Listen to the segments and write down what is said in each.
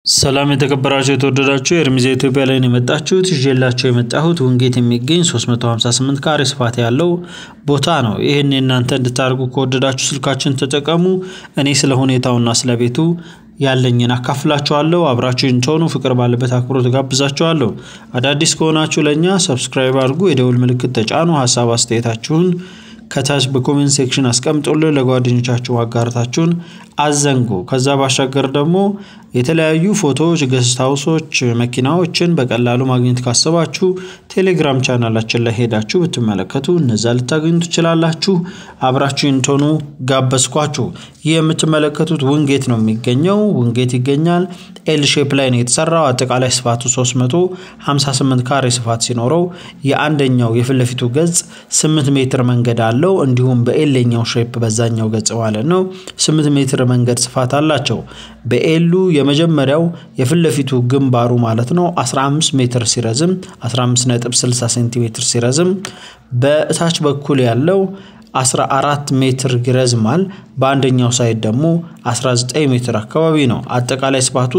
ሰላም የተከበራችሁ የተወደዳችሁ የእርሚዛ ኢትዮጵያ ላይ ነው የመጣችሁት። ይዤላቸው የመጣሁት ውንጌት የሚገኝ 358 ካሬ ስፋት ያለው ቦታ ነው። ይህን እናንተ እንድታደርጉ ከወደዳችሁ ስልካችን ተጠቀሙ። እኔ ስለ ሁኔታውና ስለ ቤቱ ያለኝን አካፍላችኋለሁ። አብራችሁን ትሆኑ ፍቅር ባለበት አክብሮት ጋብዛችኋለሁ። አዳዲስ ከሆናችሁ ለእኛ ሰብስክራይብ አድርጉ፣ የደውል ምልክት ተጫኑ። ሀሳብ አስተያየታችሁን ከታች በኮሜንት ሴክሽን አስቀምጡልን። ለጓደኞቻችሁ ማጋራታችሁን አዘንጉ። ከዛ ባሻገር ደግሞ የተለያዩ ፎቶዎች፣ ገስት ሀውሶች፣ መኪናዎችን በቀላሉ ማግኘት ካሰባችሁ ቴሌግራም ቻናላችን ላይ ሄዳችሁ ብትመለከቱ እነዛ ልታገኙ ትችላላችሁ። አብራችሁን ትሆኑ ጋበዝኳችሁ። ይህ የምትመለከቱት ውንጌት ነው የሚገኘው። ውንጌት ይገኛል። ኤል ሼፕ ላይ ነው የተሰራው። አጠቃላይ ስፋቱ 358 ካሬ ስፋት ሲኖረው የአንደኛው የፊት ለፊቱ ገጽ 8 ሜትር መንገድ አለው። እንዲሁም በኤሌኛው ሼፕ በዛኛው ገጽ ማለት ነው 8 ሜትር መንገድ ስፋት አላቸው። በኤሉ የመጀመሪያው የፊት ለፊቱ ግንባሩ ማለት ነው 15 ሜትር ሲረዝም 15.60 ሴንቲሜትር ሲረዝም በእታች በኩል ያለው 14 ሜትር ይረዝማል። በአንደኛው ሳይድ ደግሞ 19 ሜትር አካባቢ ነው። አጠቃላይ ስፋቱ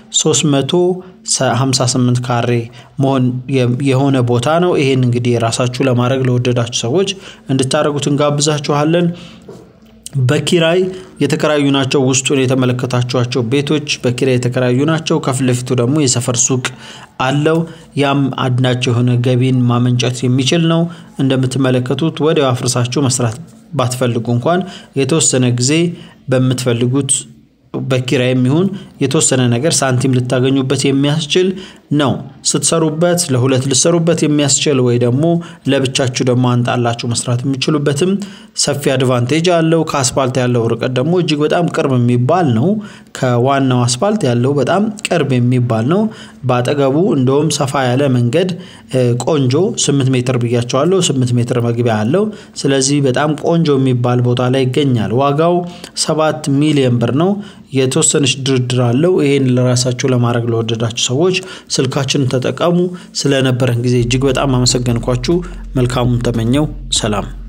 358 ካሬ መሆን የሆነ ቦታ ነው። ይሄን እንግዲህ የራሳችሁ ለማድረግ ለወደዳችሁ ሰዎች እንድታደርጉት እንጋብዛችኋለን። በኪራይ የተከራዩ ናቸው። ውስጡን የተመለከታችኋቸው ቤቶች በኪራይ የተከራዩ ናቸው። ከፊት ለፊቱ ደግሞ የሰፈር ሱቅ አለው። ያም አድናቸው የሆነ ገቢን ማመንጨት የሚችል ነው። እንደምትመለከቱት ወዲያው አፍርሳችሁ መስራት ባትፈልጉ እንኳን የተወሰነ ጊዜ በምትፈልጉት በኪራይ የሚሆን የተወሰነ ነገር ሳንቲም ልታገኙበት የሚያስችል ነው። ስትሰሩበት ለሁለት ልሰሩበት የሚያስችል ወይ ደግሞ ለብቻችሁ ደግሞ አንጣላችሁ መስራት የሚችሉበትም ሰፊ አድቫንቴጅ አለው። ከአስፓልት ያለው ርቀት ደግሞ እጅግ በጣም ቅርብ የሚባል ነው። ከዋናው አስፓልት ያለው በጣም ቅርብ የሚባል ነው። በአጠገቡ እንደውም ሰፋ ያለ መንገድ ቆንጆ ስምንት ሜትር ብያቸዋለሁ። ስምንት ሜትር መግቢያ አለው። ስለዚህ በጣም ቆንጆ የሚባል ቦታ ላይ ይገኛል። ዋጋው ሰባት ሚሊዮን ብር ነው። የተወሰነች ድርድር አለው። ይሄን ለራሳችሁ ለማድረግ ለወደዳችሁ ሰዎች ስልካችንን ተጠቀሙ። ስለነበረን ጊዜ እጅግ በጣም አመሰገንኳችሁ። መልካሙን ተመኘው። ሰላም